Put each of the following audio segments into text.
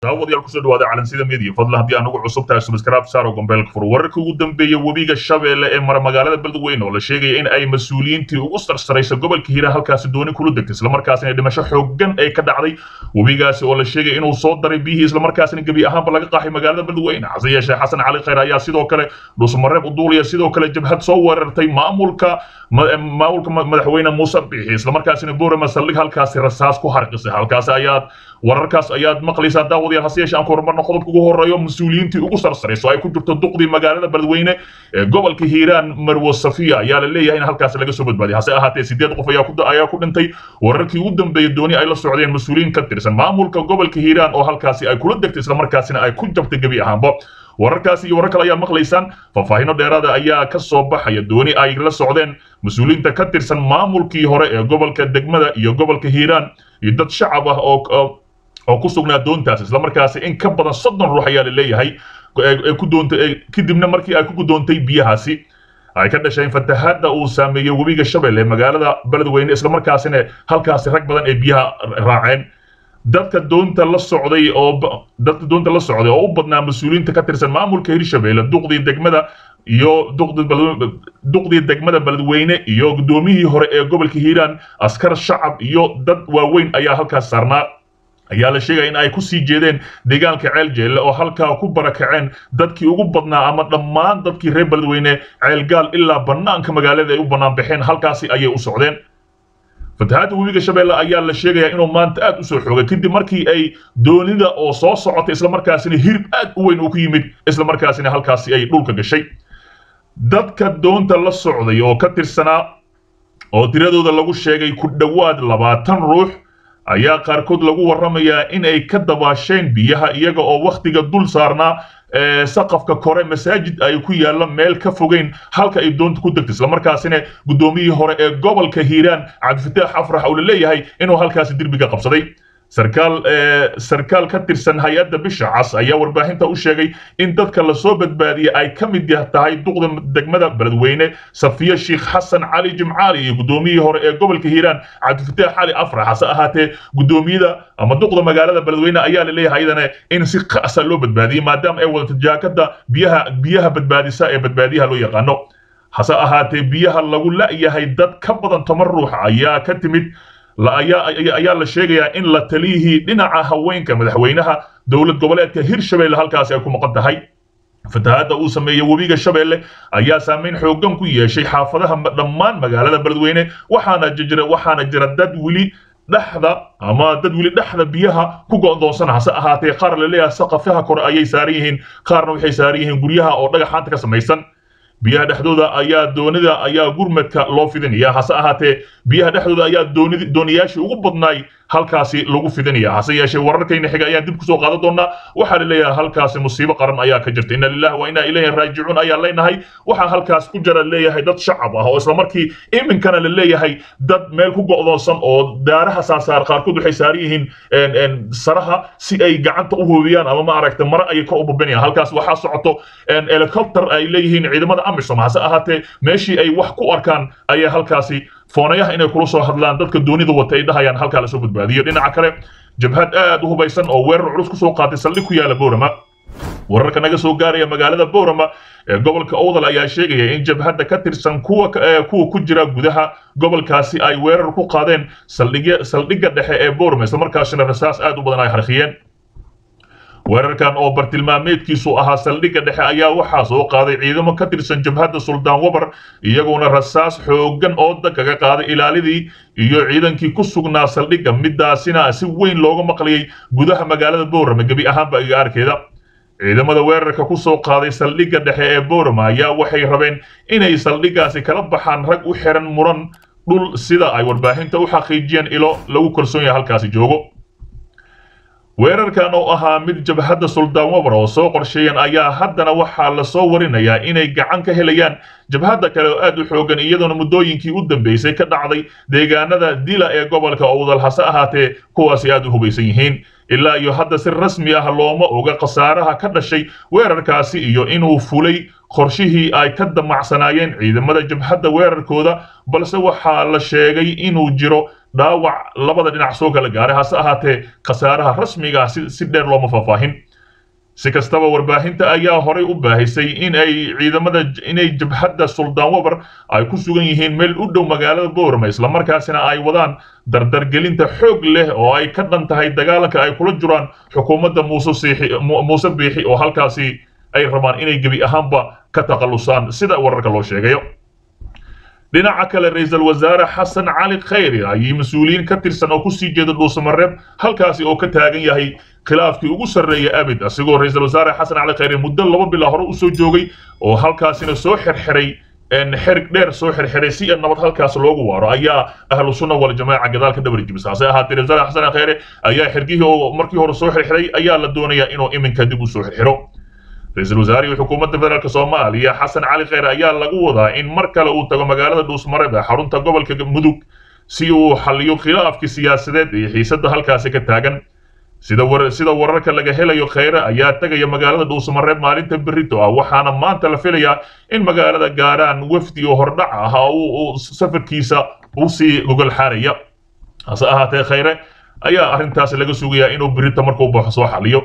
daawadayaal kusoo dhawaada calansida media fadlan haddii anugu cusub tahay subscribe saaro gombeelka fur wararkii ugu dambeeya webiga shabeelle ee mara magaalada beledweyne oo la sheegaya in ay mas-uuliyiintii ugu sarsaraysa gobolka hiiraan halkaasi dooni kula degtay islamarkaasina dhimasho xooggan ay ka dhacday webigaasi oo la sheegaya inuu soo daray biyihii islamarkaasina gebi ahaanba laga qaaxay magaalada beledweyne hase yeeshee xasan cali khayr ayaa sidoo kale dhuusmareeb uduulaya sidoo kale jabhad soo weerartay maamulka maamulka madaxweyne muuse bixi islamarkaasina boorama saldhig halkaasi rasaas ku harqisay halkaasi ayaad wararkaas ayaad maqlaysaa daawadayaal hase yeeshee aan ku horumarno qodobka ugu horeeyo mas-uuliyiintii ugu sarsarayso ay ku jirto duqdii magaalada beledweyne ee gobolka hiiraan marwo safiya ayaa la leeyahay in halkaasi laga soo badbaadiyay hase ahaatee sideed qof ayaa ku dhintay wararkii ugu dambeeyey dooni ay la socdeen mas-uuliyiin ka tirsan maamulka gobolka hiiraan oo halkaasi ay kula degtay islamarkaasina ay ku jabtay gebi ahaanba wararkaasi iyo warar kale ayaa maqlaysaan faahfaahino dheeraada ayaa ka soo baxaya dooni ay la socdeen mas-uuliyiinta ka tirsan maamulkii hore ee gobolka degmada iyo gobolka hiiraan iyo dad shacab ah oo oo ku sugnaa doontaas islamarkaasi in ka badan soddon ruux ayaa la leeyahay ku doontay kadibna markii ay ku gudoontay biyahaasi ay ka dhasheen fatahaadda uu saameeyey webiga shabeelle magaalada beledweyne islamarkaasina halkaasi rag badan ay biyaha raaceen dadka doonta la socday oo dadka doonta la socday oo u badnaa mas-uuliyiinta ka tirsan maamulka hirshabeelle duqdii degmada iyo duqdii degmada beledweyne iyo guddoomiyihii hore ee gobolka hiiraan askar shacab iyo dad waaweyn ayaa halkaas saarnaa ayaa la sheegaya in ay ku sii jeedeen deegaanka ceel jeelle oo halkaa ku barakaceen dadkii ugu badnaa ama dhammaan dadkii reer beledweyne ceelgaal ilaa bannaanka magaalada ay u bannaan baxeen halkaasi ayay u socdeen fatahaadda webiga shabeelle ayaa la sheegayaa inuu maanta aad u soo xoogay kadib markii ay doonida oo soo socotay islamarkaasina hirib aad u weyn uu ku yimid islamarkaasina halkaasi ay dhulka gashay dadka doonta la socday oo ka tirsanaa oo tiradooda lagu sheegay ku dhowaad labaatan ruux ayaa qaarkood lagu warramayaa in ay ka dabaasheen biyaha iyaga oo wakhtiga dul saarnaa saqafka kore masaajid ay ku yaalla meel ka fogeyn halka ay doonta ku degtay islamarkaasina guddoomiyihii hore ee gobolka hiiraan cabdifataax afrax oo la leeyahay inuu halkaasi derbiga qabsaday sarkaal sarkaal ka tirsan hay-adda bisha cas ayaa warbaahinta u sheegay in dadka lasoo badbaadiyey ay ka mid tahay duqda degmada beledweyne safiya sheikh xasan cali jimcaali iyo guddoomiyihii hore ee gobolka hiiraan cabdifataax cali afrax hase ahaatee guddoomiyada ama duqda magaalada beledweyne ayaa la leeyahay iyadana in si qasa loo badbaadiyey maadaama ay wadato jaakada biyaha biyaha badbaadisa ee badbaadiyaha loo yaqaano hase ahaatee biyaha lagu la'yahay dad ka badan toban ruux ayaa ka timid ayaa la sheegayaa in la taliyihii dhinaca haweenka madaxweynaha dowlad goboleedka hirshabeelle halkaasi ay ku maqan tahay fatahaadda uu sameeyey webiga shabeelle ayaa saameyn xooggan ku yeeshay xaafadaha dhammaan magaalada beledweyne waxaana jira waxaana jira dad weli dhexda ama dad weli dhexda biyaha ku go'doonsan hase ahaatee qaar la leeyahay saqafaha kore ayay saaran yihiin qaarna waxay saaran yihiin guryaha oo dhagaxaanta ka samaysan biyaha dhexdooda ayaa doonida ayaa gurmadka loo fidinaya hase ahaatee biyaha dhexdooda ayaa doonid dooniyaashii ugu badnaay halkaasi lagu fidinaya hase yeeshee wararkayna xiga ayaan dib kusoo qaadan doonaa waxaa la leeyahay halkaasi musiibo qaran ayaa ka jirta inna lillahi wa inna ilayhi raajicuun ayaa leenahay waxaa halkaas ku jira leeyahay dad shacab ah oo islamarkii iminkana la leeyahay dad meel ku go'doonsan oo daaraha saasaar qaarkood waxay saaran yihiin saraha si ay gacanta u hoobiyaan ama ma aragta mare ayay kor u bubinayaan halkaas waxaa socoto helicopter ay leeyihiin ciidamada amisom hase ahaatee meeshii ay wax ku arkaan ayaa halkaasi foonayaha inay kula soo hadlaan dadka doonida wata ay dhahayaan halkaa lasoo badbaadiyo dhinaca kale jabhad aad u hubaysan oo weerar culus kusoo qaatay saldhig ku yaala boorama wararka naga soo gaaraya magaalada boorama ee gobolka owdal ayaa sheegaya in jabhadda ka tirsan kuwa kuwa ku jira gudaha gobolkaasi ay weerar ku qaadeen saldhigga dhexe ee boorama islamarkaasina rasaas aad u badan ay harkhiyeen weerarkan oo bartilmaameedkiisu ahaa saldhigga dhexe ayaa waxaa soo qaaday ciidamo ka tirsan jabhadda suldaan wabar iyagoona rasaas xooggan ooda kaga qaaday ilaalidii iyo ciidankii ku sugnaa saldhigga midaasina si weyn looga maqlayay gudaha magaalada boorama gebi ahaanba igaarkeeda ciidamada weerarka ku soo qaaday saldhigga dhexe ee boorama ayaa waxay rabeen inay saldhiggaasi kala baxaan rag u xiran muran dhul sida ay warbaahinta u xaqiijiyeen ilo lagu kalsoon yahay halkaasi joogo weerarkan oo ahaa mid jabhadda suldaan wabar oo soo qorsheeyan ayaa haddana waxaa lasoo warinayaa inay gacan ka helayaan jabhadda kale oo aad u xoogan iyadoona muddooyinkii u dambeysay ka dhacday deegaanada dila ee gobolka owdal hase ahaatee kuwaasi aad u hubaysan yihiin ilaa iyo hadda si rasmi ah looma oga khasaaraha ka dhashay weerarkaasi iyo inuu fulay qorshihii ay ka damacsanaayeen ciidamada jabhadda weerarkooda balse waxaa la sheegay inuu jiro dhaawac labada dhinac soo kala gaaray hase ahaatee khasaaraha rasmiga ah si dheer looma faahfaahin si kastaba warbaahinta ayaa horay u baahisay in ay ciidamada inay jabhadda suldaan wabar ay ku sugan yihiin meel u dhow magaalada boorama islamarkaasina ay wadaan dardargelinta xoog leh oo ay ka dhan tahay dagaalanka ay kula jiraan xukuumadda muuse biixi oo halkaasi ay rabaan inay gebi ahaanba ka takhallusaan sida wararka loo sheegayo dhinaca kale ra-iisul wasaare xasan cali khayri ayay mas-uuliyiin ka tirsan oo kusii jeeda dhuusamareeb halkaasi oo ka taagan yahay khilaafkii ugu sarreeya abid asigoo ra-iisul wasaare xasan cali khayri muddo laba bilaa hore usoo joogay oo halkaasina soo xirxiray xerig dheer soo xirxiray si nabad halkaas loogu waaro ayaa ahlu sunna wal jamaaca gadaal ka dabar jibisa hase ahaatee ra-isul wasaare xasan cali khayri ayaa xirgihii oo markii hore soo xirxiray ayaa la doonayaa inuu iminka dib u soo xirxiro ra-iisul wasaarihii xukuumadda federaalk soomaaliya xasan cali khayre ayaa lagu wadaa in mar kale uu tago magaalada dhuusmareeb ee xarunta gobolka mudug si uu xalliyo khilaafkii siyaasadeed iyo xiisadda halkaasi ka taagan sida sida wararka laga helayo khayre ayaa tegaya magaalada dhuusmareeb maalinta berrito ah waxaana maanta la filayaa in magaalada gaaraan wafdi oo hordhac ah uu safarkiisa usii gogol xaaraya hase ahaatee khayre ayaa arrintaas laga sugayaa inuu berrito markuu baxo soo xalliyo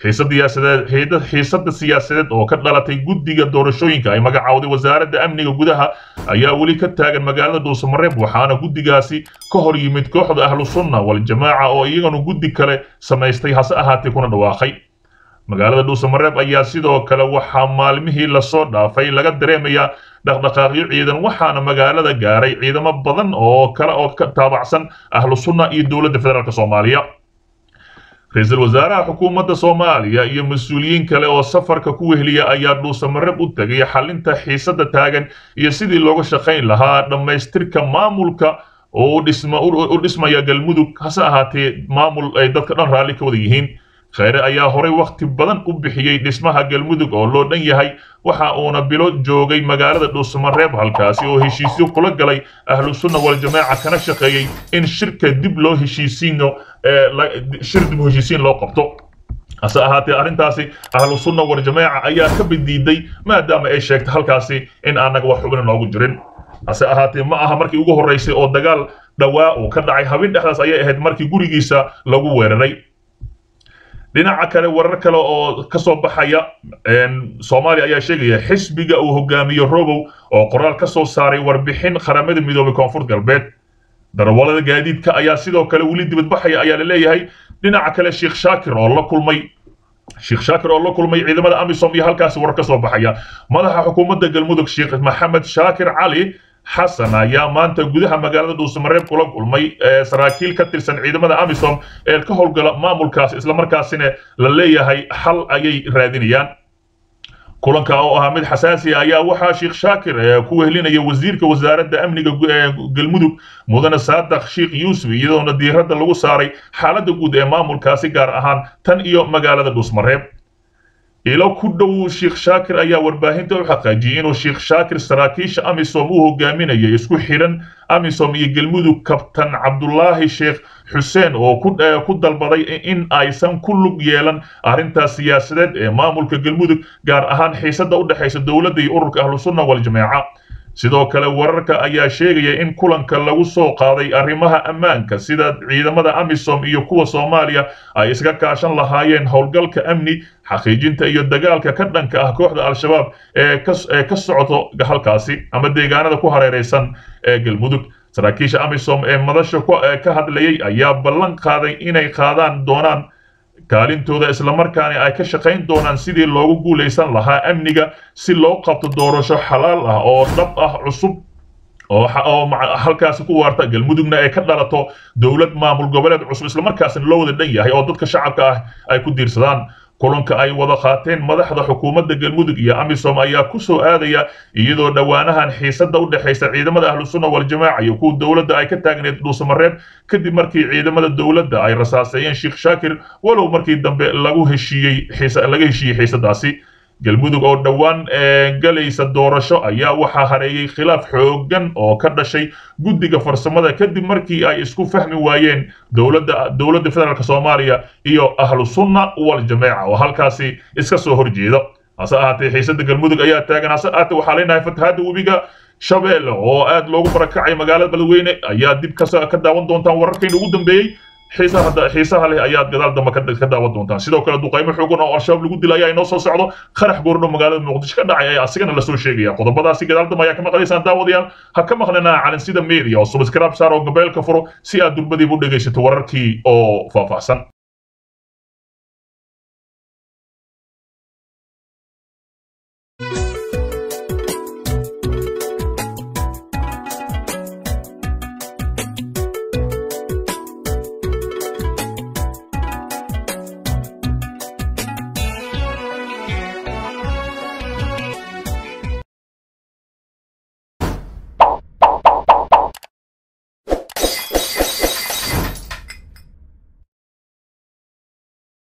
xiisadda siyaasadeed oo ka dhalatay guddiga doorashooyinka ay magacaawday wasaaradda amniga gudaha ayaa weli ka taagan magaalada dhuusamareeb waxaana guddigaasi ka hor yimid kooxda ahlu sunna wal-jamaaca oo iyaganu guddi kale samaystay hase ahaatee kuna dhawaaqay magaalada dhuusamareeb ayaa sidoo kale waxaa maalmihii lasoo dhaafay laga dareemayaa dhaqdhaqaaqyo ciidan waxaana magaalada gaaray ciidamo badan oo kale oo ka taabacsan ahlu sunna iyo dowladda federaalk soomaaliya ra-iisul wasaaraha xukuumadda soomaaliya iyo mas-uuliyiin kale oo safarka ku wehliya ayaa dhuusamareeb u tegay xalinta xiisadda taagan iyo sidii looga shaqayn lahaa dhammaystirka maamulka oo u dhismaya galmudug hase ahaatee maamul ay dadka dhan raalli ka wada yihiin khayre ayaa horay wakhti badan u bixiyey dhismaha galmudug oo loo dhan yahay waxa uuna bilo joogay magaalada dhuusamareeb halkaasi oo heshiisyo kula galay ahlu sunna wal-jamaaca kana shaqeeyey in shirka dib loo heshiisiino shir dib u heshiisiin loo qabto hase ahaatee arrintaasi ahlu sunna wal-jamaaca ayaa ka bidiiday maadaama ay sheegtay halkaasi in aanaga wax xubina noogu jirin hase ahaatee ma aha markii ugu horreysay oo dagaal dhawaa uu ka dhacay habeen dhexdaas ayay ahayd markii gurigiisa lagu weeraray dhinaca kale warar kale oo ka soo baxaya soomaaliya ayaa sheegaya xisbiga uu hogaamiyo robow oo qoraal ka soo saaray warbixin qaramada midoobay koonfur galbeed darawallada gaadiidka ayaa sidoo kale weli dibadbaxaya ayaa la leeyahay dhinaca kale sheekh shaakir oo la kulmay sheekh shaakir oo la kulmay ciidamada amisom iyo halkaasi warar ka soo baxaya madaxa xukuumadda galmudug sheekh maxamed shaakir cali xasan ayaa maanta gudaha magaalada dhuusamareeb kula kulmay saraakiil ka tirsan ciidamada amisom ee ka howlgala maamulkaas islamarkaasina la leeyahay xal ayay raadinayaan kulanka oo ahaa mid xasaasi ayaa waxaa sheekh shaakir ku wehlinaya wasiirka wasaaradda amniga galmudug mudane saadaq sheekh yuusuf iyadoona diiradda lagu saaray xaaladda guud ee maamulkaasi gaar ahaan tan iyo magaalada dhuusmareeb ilo ku dhow sheekh shaakir ayaa warbaahinta u xaqiijiyey inuu sheekh shaakir saraakiisha amisom u hogaaminaya isku xidhan amisom iyo galmudug kabtan cabdulaahi sheekh xuseen oo ku dalbaday in aysan ku lug yeelan arrintaas siyaasadeed ee maamulka galmudug gaar ahaan xiisadda u dhexaysa dowladda iyo ururka ahlusunna wal-jamaaca sidoo kale wararka ayaa sheegaya in kulanka lagu soo qaaday arrimaha ammaanka sida ciidamada amisom iyo kuwa soomaaliya ay iska kaashan lahaayeen howlgalka amni xaqiijinta iyo dagaalka ka dhanka ah kooxda al-shabaab ee ka socdo halkaasi ama deegaanada ku hareeraysan ee galmudug saraakiisha amisom ee madasha ka hadlayay ayaa ballan qaaday inay qaadaan doonaan kaalintooda islamarkaana ay ka shaqayn doonaan sidii loogu guulaysan lahaa amniga si loo qabto doorasho xalaal ah oo dhab ah cusub oo halkaasi ku waarta galmudugna ay ka dhalato dowlad maamul goboleed cusub islamarkaasina loo wada dhan yahay oo dadka shacabka ah ay ku diirsadaan kulanka ay wada qaateen madaxda xukuumadda galmudug iyo amisom ayaa ku soo aadaya iyadoo dhowaanahan xiisadda u dhexaysa ciidamada ahlusunna wal-jamaaca iyo kuwa dowladda ay ka taagneed dhuusamareeb kadib markii ciidamada dowladda ay rasaaseeyeen sheekh shaakir walow markii dambe lagu heshiiyey laga heshiiyey xiisadaasi galmudug oo dhowaan galaysa doorasho ayaa waxaa hareeyey khilaaf xooggan oo ka dhashay guddiga farsamada kadib markii ay isku fahmi waayeen dowladda dowladda federaalk soomaaliya iyo ahlu sunna wal jameeca oo halkaasi iska soo horjeeda hase ahaatee xiisada galmudug ayaa taagan hase ahaatee waxaa leenahay fatahaadda webiga shabeelle oo aad loogu barakacay magaalada beledweyne ayaa dib ka daawan doontaan wararkayna ugu dambeeyey xiisaha leh ayaad gadaal dambe ka daawan doontaan sidoo kale duqaymo xoogan oo al-shabaab lagu dilay ayaa inoo soo socdo qarax goordho magaalada muqdisho ka dhacay ayaa asigana lasoo sheegaya qodobadaasi gadaal dambe ayaa ka maqlaysaan daawadayaal ha ka maqlanaa calansida media oo subscribe saar oo gabeelka furo si aad durbadiiba u dhegaysato wararkii oo faahfaahsan